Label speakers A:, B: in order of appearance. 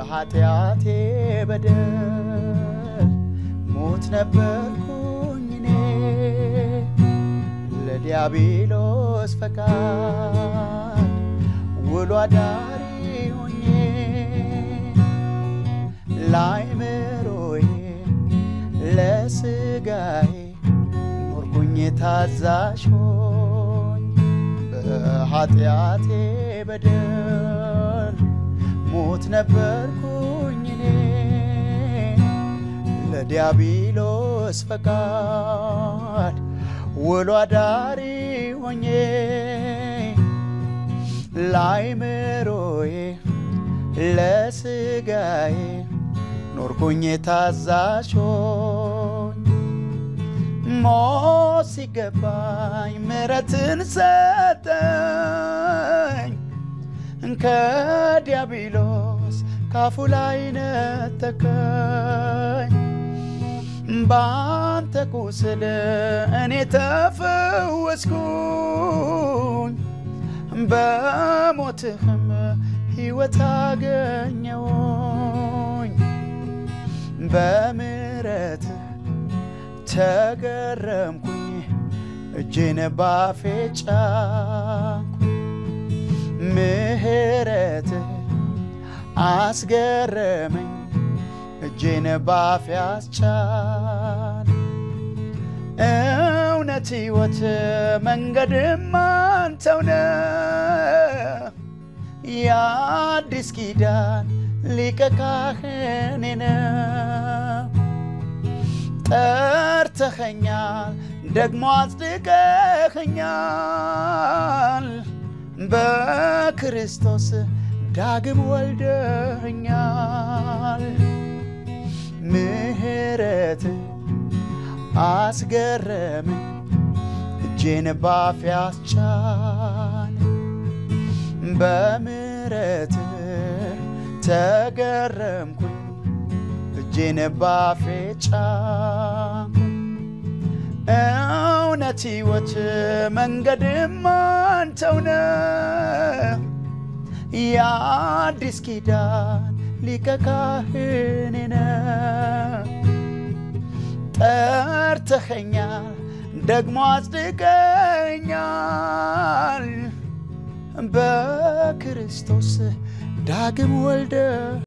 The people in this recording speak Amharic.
A: በኃጢአቴ በደል ሞት ነበርኩኝ እኔ ለዲያብሎስ ፈቃድ ውሎ አዳሪ ሆኜ ላይምሮዬ ለስጋዬ ኖርኩኝ ታዛዥ ሆኝ በኃጢአቴ በደል ሞት ነበርኩኝ እኔ ለዲያብሎስ ፈቃድ ውሎ አዳሪ ሆኜ ላይምሮዬ ለስጋዬ ኖርኩኝ ታዛዥ ሆኝ ሞት ሲገባኝ ምሕረትን ሰጠኝ ከዲያብሎስ ካፉ ላይ ነጠቀኝ ባንተ ቁስል እኔ ተፈወስኩኝ በሞትህም ሕይወት አገኘውኝ በምሕረትህ ተገረምኩኝ እጄን ባፌ ጫንኩኝ ምሕረትህ አስገረመኝ እጄን ባፌ አስቻል እውነት ሕይወት መንገድም አንተው ነህ የአዲስ ኪዳን ሊቀ ካህኔ ነህ ጠርተኸኛል ደግሞ አጽድቀኸኛል በክርስቶስ ዳግም ወልደኸኛል ምሕረት አስገረመኝ እጄን ባፌ አስቻል በምሕረት ተገረምኩኝ እጄን ባፌ ጫንኩኝ እውነት ሕይወት መንገድም አንተው ነህ የአዲስ ኪዳን ሊቀ ካህኔ ነህ ጠርተኸኛል ደግሞ አጽድቀኛል በክርስቶስ ዳግም ወልደ